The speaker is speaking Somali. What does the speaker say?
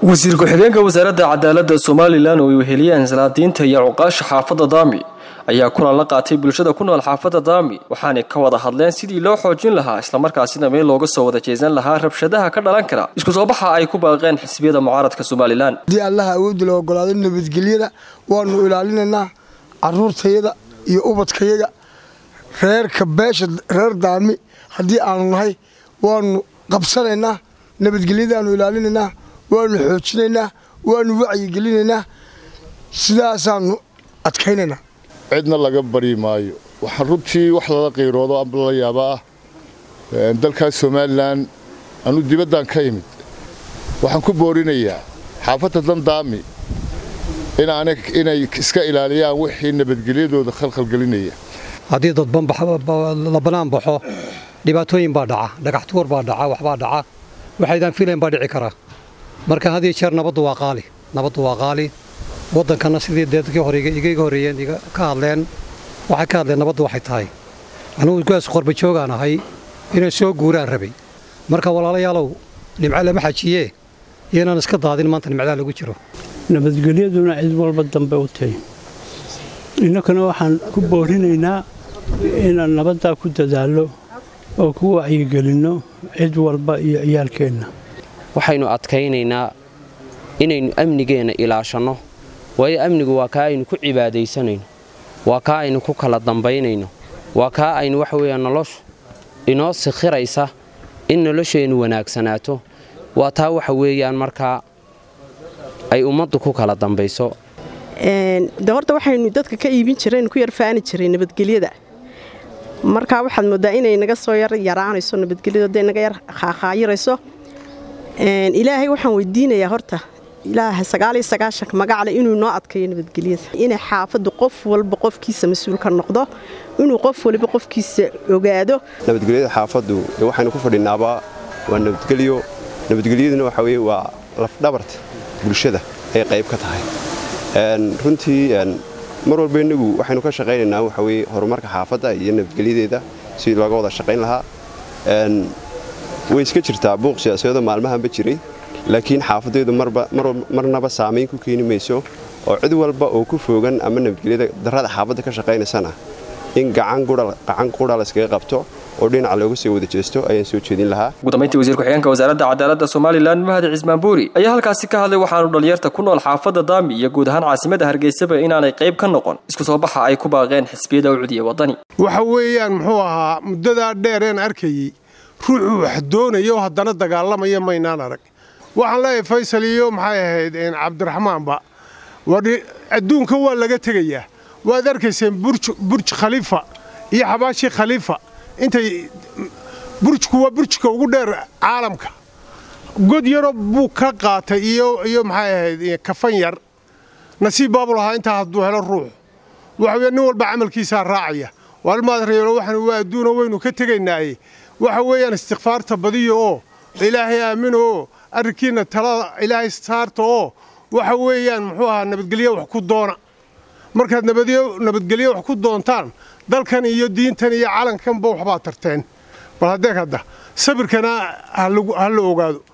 wasiir ku-xigeenka wasaaradda cadaaladda somalilan oo ay weheliyeen salaadiinta iyo cuqaasha xaafadda daami ayaa kulan la qaatay bulshada ku nool xaafadda daami waxaanay ka wada hadleen sidii loo xoojin lahaa islamarkaasina meel looga soo wada jeesan lahaa rabshadaha ka dhalan kara isku soo baxa ay ku baaqeen xisbiyada mucaaradka somalilan haddii allaha awoodda la ogolaado nabadgelyada waanu ilaalinaynaa caruurtayada iyo ubadkayaga reerka beesha reer daami haddii aanu nahay waanu qabsanaynaa nabadgelyadaanu ilaalinaynaa waanu xoojinaynaa waanu wacyigelinaynaa sidaasaanu adkaynaynaa cidna laga bari maayo waxaa runtii wax lala qiiroodo amba lala yaaba ah dalkaas somalilan anu dibaddan ka yimid waxaan ku boorinayaa xaafadda dandaami inay iska ilaaliyaan wixii nabadgelyadooda khalkhalgelinaya haddii dadban la bannaan baxo dhibaatooyin baa dhaca dhagaxtuur baa dhaca waxbaa dhaca waxaydaan filayn baa dhici karaa marka had iyo jeer nabaddu waa qaali nabaddu waa qaali waddankana sidii deedkii hore igaga horreeyeen iga ka hadleen waxay ka hadleen nabaddu waxay tahay anugu gaas qorbajoogaan ahay inay soo guuraan rabay marka walaalayaalow nimco lama xajiyee iyoinaan iska daadin maanta nimcadaa lagu jiro nabadgelyaduna cid walba dambe u tahy innakuna waxaan ku boorinaynaa inaan nabaddaa ku dadaallo oo ku wacyigelinno cid walba iyo ciyaalkeenna waxaynu adkaynaynaa inaynu amnigeenna ilaashanno waayo amnigu waa kaa aynu ku cibaadaysanayno waa kaa aynu ku kala dambaynayno waa kaa aynu waxa weeyaan noloshu inoo sikhiraysa in nolosheennu wanaagsanaato waa taa waxa weeyaan markaa ay ummaddu ku kala dambayso de horta waxaynu dadka ka iibin jiraynu ku yarfaani jiray nabadgelyada markaa waxaad mooddaa inay naga soo yar yaraanayso nabadgelyadu hadday naga yar qaaqaayirayso ilaahay waxaan weydiinayaa horta ilaaha sagaaliyo sagaashanka magacle inuu noo adkaeyo nabadgelyada inay xaafaddu qof walba qofkiisa mas-uul ka noqdo inuu qof waliba qofkiisa ogaado nabadgelyada xaafaddu waxaynu ku fadhinaaba waa nabadgelyo nabadgelyaduna waxa weye waa lafdhabarta bulshada ay qayb ka tahay runtii mar walba innagu waxaynu ka shaqaynaynaa waxa weye horumarka xaafadda iyo nabadgelyadeeda sidii looga wada shaqayn lahaa way iska jirtaa buuq siyaasadeedo maalmahanba jiray laakiin xaafaddeedu marnaba saamayn ku keeni mayso oo cid walba oo ku foogan ama nabadgelyada darrada xaafadda ka shaqaynaysana in gacan qudha layskaga qabto oo dhinaca looga soo wada jeesto ayaan soo jeedin lahaa ugu dambayntii wasiir ku-xigeenka wasaaradda cadaaladda somalilan mahad cismaan buuri ayaa halkaasi ka hadlay waxaanu dhalinyarta ku nool xaafadda daami iyo guud ahaan caasimadda hargeysaba inaanay qayb ka noqon isku soo baxa ay ku baaqeen xisbiyada u cudiya waddani waxa weeyaan muxuu ahaa muddadaa dheereen arkayey ruuxuu wax doonayo haddana dagaalamaya maynaan arag waxaan leeyahay faysal iyo maxay ahayd cabdiraxmaanba adduunka waa laga tegayaa waad arkayseen burj khaliifa iyo xabaashi khaliifa intay burjku waa burjka ugu dheer caalamka god yaro buu ka qaatay iyo maxay ahayd kafan yar nasiib baabuu lahaa intaa hadduu helo ruux waxa weye nin walba camalkiisaa raacaya waalmaad reelo waxaan waa adduuna waynu ka tegaynaaye waxa weeyaan istikfaarta badiyo oo ilaahay aamino oo arrinkiinna talada ilaahay saarta oo waxa weeyaan muxuu ahaa nabadgelyo wax ku doona markaad nabadgelyo wax ku doontaan dalkan iyo diintan iyo calankanba waxbaad tarteen bal haddee hadda sabirkana ha la ogaado